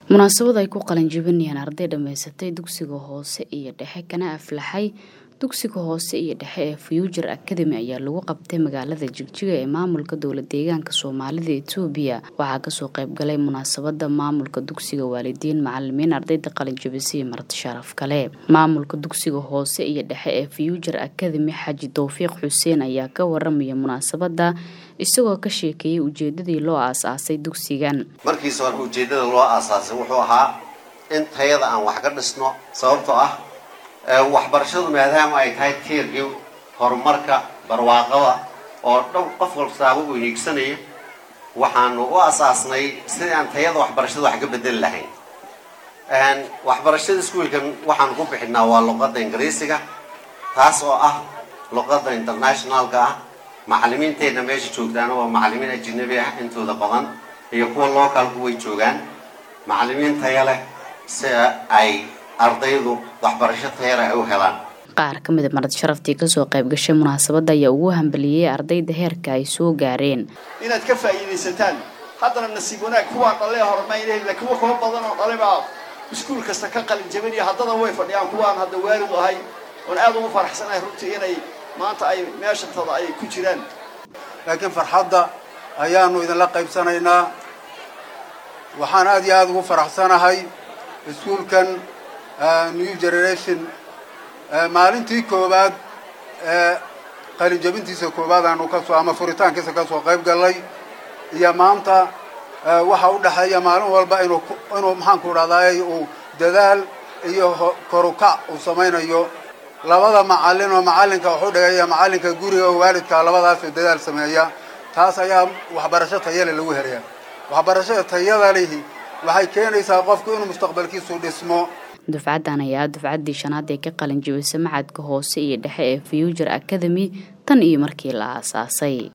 munaasabad ay ku qalinjibinayaan arday dhammaysatay dugsiga hoose iyo dhexe kana aflaxay dugsiga hoose iyo dhexe ee future academy ayaa lagu qabtay magaalada jigjiga ee maamulka dowla deegaanka soomaalida etoobiya waxaa kasoo qeybgalay munaasabada maamulka dugsiga waalidiin macalimiin ardayda qalinjibisay marti sharaf kale maamulka dugsiga hoose iyo dhexe ee future academy xaji towfiiq xuseen ayaa ka waramaya munaasabada isagoo ka sheekeeyay ujeedadii loo aas-aasay dugsigan markiisa hore ujeedada loo aasaasay wuxuu ahaa in tayada aan wax ka dhisno sababtoo ah waxbarashadu maadaama ay tahay tiirkii horumarka barwaaqada oo dhow qof walsaaba uu hiigsanaya waxaanu u asaasnay sidii aan tayada waxbarashada wax ka bedeli lahayn waxbarashada iskuolkan waxaan ku bixinaa waa luqadda ingiriisiga taas oo ah luqadda internationalka ah macalimiinteenna meesha joogtaana waa macalimiin ajinabi ah intooda badan iyo kuwa localku way joogaan macalimiin taya leh si ay ardaydu waxbarasho tayale ay u helaan qaar ka mida marad sharaftii kasoo qayb gashay munaasabadda ayaa ugu hambaliyey ardayda heerka ay soo gaareen inaad ka faa'iidaysataan haddana nasiib wanaag kuwaa dhalee hormaynahla kuwa kuwa badan oo dhale baa iskuul kasta ka qalin jabinaya haddana way fadhiyaan kuwaan hadda waalidu ahay oon aad ugu faraxsanahay runtii inay maanta ay meeshantada ay ku jiraan laakiin farxadda ayaanu idinla qaybsanaynaa waxaan aad iyo aada ugu faraxsanahay iskuulkan new generation maalintii koowaad ee qalin jabintiisa koowaad aanu kasoo ama furitaankiisa kasoo qayb gallay iyo maanta waxa u dhexeeya maalin walba inuu inuu maxaanku dhahdaay uu dadaal iyo korukac uu samaynayo labada macallin oo macallinka waxu dhigaya macallinka guriga oo waalidka labadaasoo dadaal sameeya taas ayaa waxbarasho tayale lagu herayaa waxbarashada tayada lihi waxay keenaysaa qofku inuu mustaqbalkiisu dhismo dufcaddan ayaa dufcaddii shanaad ee ka qalin jibisay macadka hoose iyo dhexe ee future academy tan iyo markii la aasaasay